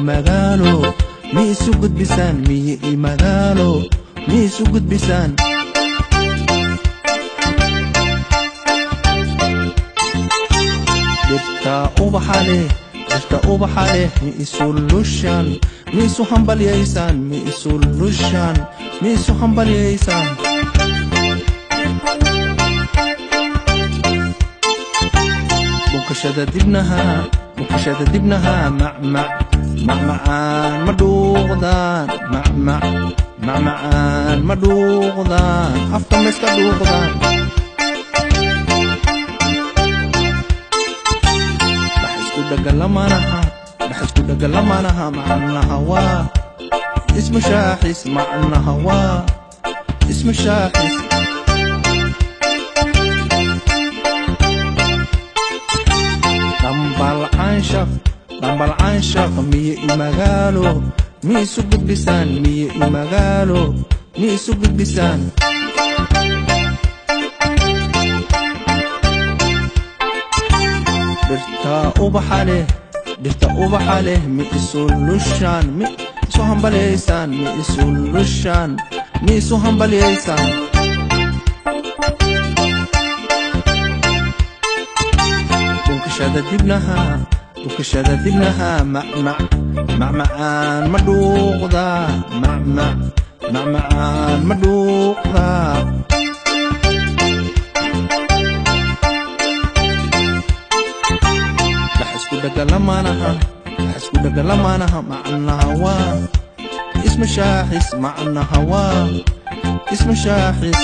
magaalo mi isu gudbisaan miyi i magaalo mi isu gudbisaan dhirta ubaxa leh dhirta ubaxa leh mi isu lushaan mi isu hambalyaysaan mi isu lushaan mi isu hambalyaysaan bukashada dibnaha bukashada dibnaha macmac macmacaan ma dhuuqdaan macmac macmacaan ma dhuuqdaan afka ma iska dhuuqdaan dhax isku dhagalamanaha dhax isku dhagalamanaha macnaha waa ismu shaaxis macnaha waa ismu shaaxis dhambal canshaq dhambal canshaq miye i magaalo mi isu gudbisaan miye i magaalo mi isu gudbisaan dhirta ubaxa leh dhirta ubaxa leh mi isu lushaan mi isu hambalyaysaan mi isu lushaan mi isu hambalyaysaan bukashada dibnaha bukashada dibnaha macmac macmacaan ma dhuuqdaa macmac macmacaan ma dhuuqdaa dhax isku dhagalamanaha dhax isku dhagalamanaha macnaha waa isma shaaxis macnaha waa isma shaaxis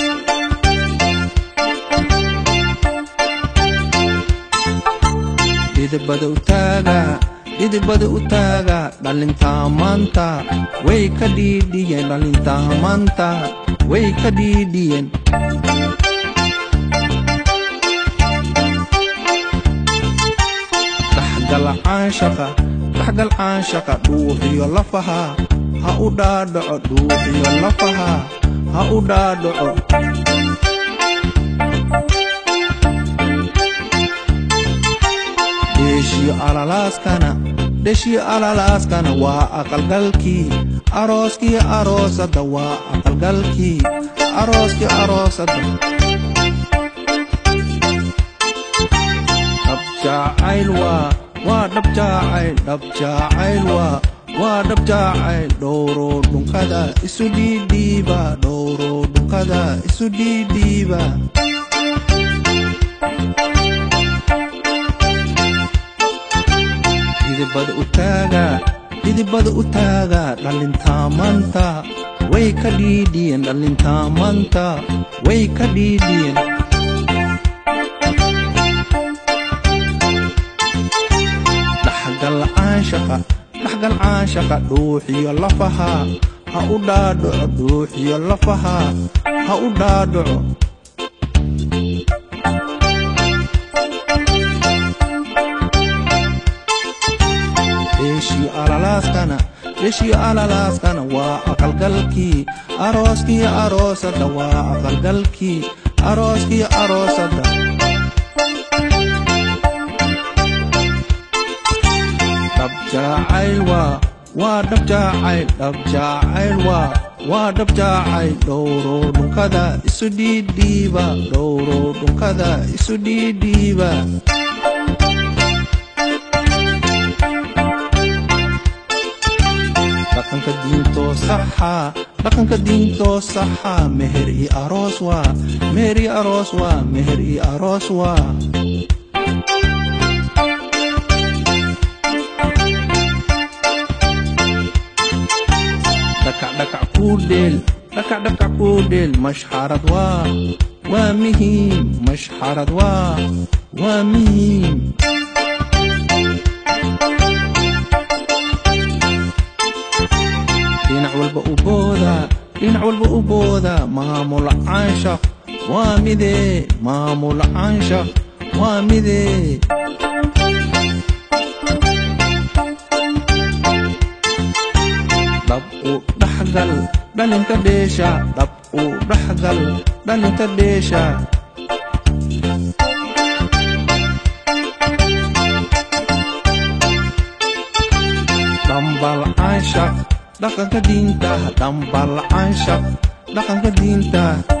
dhidibada u taaga dhidibada u taaga dhalintaa maanta way ka dhiidhiyeen dhalintaa maanta way ka dhiidhiyeen dhaxgal caanshaqa dhaxgal caanshaqa dhuuxiyo lafaha ha u dhaadhaco dhuuxiyo lafaha ha u dhaadhaco dheshiyo alalaaskana dheshiyo alalaaskana waa aqalgalkii arooskii aroosada waa aqalgalkii arooskii aroosada dhabjaacayl waa waa dhabjaacayl dhabjaacayl waa waa dhabjaacayl dhowro dhunkada isu dhiidhiiba dhowro dhunkada isu dhiidhiiba dhidibada u taaga dhidibada u taaga dhalintaa maanta way ka dhiidhiyeen dhalintaa maanta way ka dhiidhiyeen dhaxgal caanshaqa dhaxgal caanshaqa dhuuxiyo lafaha ha u dhaadhaco dhuuxiyo lafaha ha u dhaadhaco dheshiyo alalaaskana dheshiyo alalaaskana waa aqalgalkii arooskii aroosada waa aqalgalkii arooskii aroosada dhabjaacayl waa waa dhabjaacayl dhabjaacayl waa waa dhabjaacayl dhowro dhunkada isu dhiidhiiba dhowro dhunkada isu dhiidhiiba dhaqanka diintoo saxa dhaqanka diintoo saxa meher i aroos waa meher i aroos waa meher i aroos waa dhakac dhakac kuu dheel dhakac dhakac kuu dheel mashxarad waa waa muhiim mashxarad waa waa muhiim dhinac walba u booda dhinac walba u booda maamul caanshaq waa midee maamul caanshaq waa midee dhab u dhaxgal dhalinta dheesha dhab u dhaxgal dhalinta dheesha dhambal dhaqanka diinta dhambal cansha dhaqanka diinta